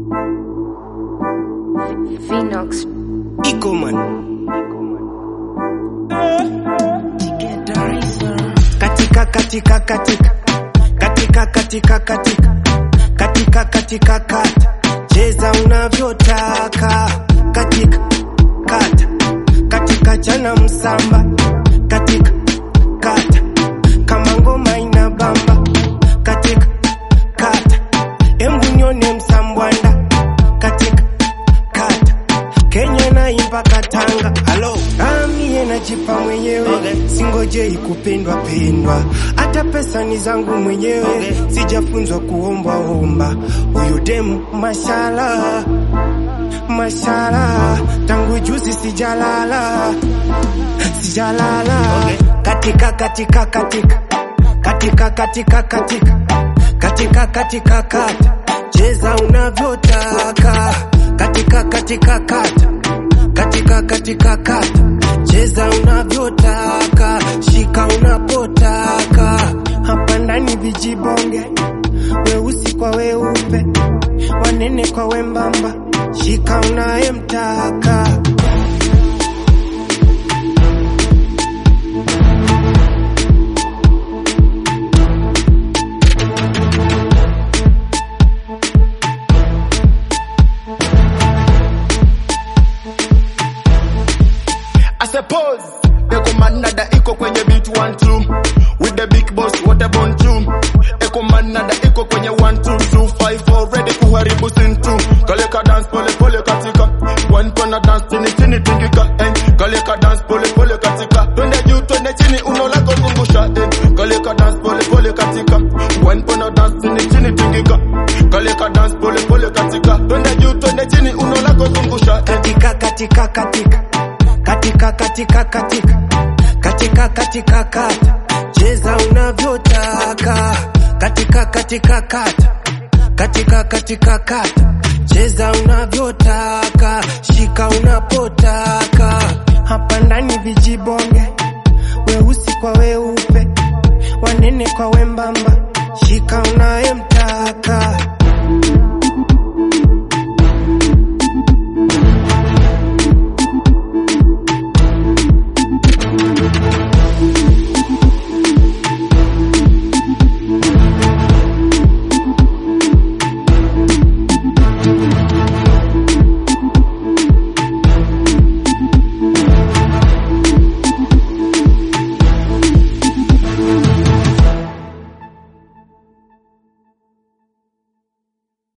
Phoenix. Iko man. Katika katika katika katika katika katika katika katika kata cheza unavyotaka katika kata katika chana msamba katika kata kama ngoma ina bamba katika kata embu nione msambwanda katika kata Kenya naimba Katanga, halo amie najipa mwenyewe okay. Singojei kupendwa pendwa, hata pesa ni zangu mwenyewe okay. Sijafunzwa kuomba omba, huyu demu mashala mashala, tangu juzi sijalala sijalala okay. Katika katika katika katika katika katika katika katika kata cheza unavyotaka katika katika kata katika katika kata cheza unavyotaka shika unapotaka hapa ndani vijibonge weusi kwa weupe wanene kwa wembamba shika unayemtaka I suppose Eko manada iko kwenye beat one two with the big boss what a bone two Eko manada iko kwenye one two two five four ready kuharibu sin two Kaleka dance pole pole katika one tona dance chini chini tingika eh Kaleka dance pole pole katika twende juu twende chini uno lako zungusha eh Kaleka dance pole pole katika one tona dance chini chini tingika Kaleka dance pole pole katika twende juu twende chini uno lako zungusha eh katika katika katika katika katika katika katika katika kata cheza unavyotaka katika katika kata katika katika kata cheza unavyotaka shika unapotaka hapa ndani vijibonge weusi kwa weupe wanene kwa wembamba shika unayemtaka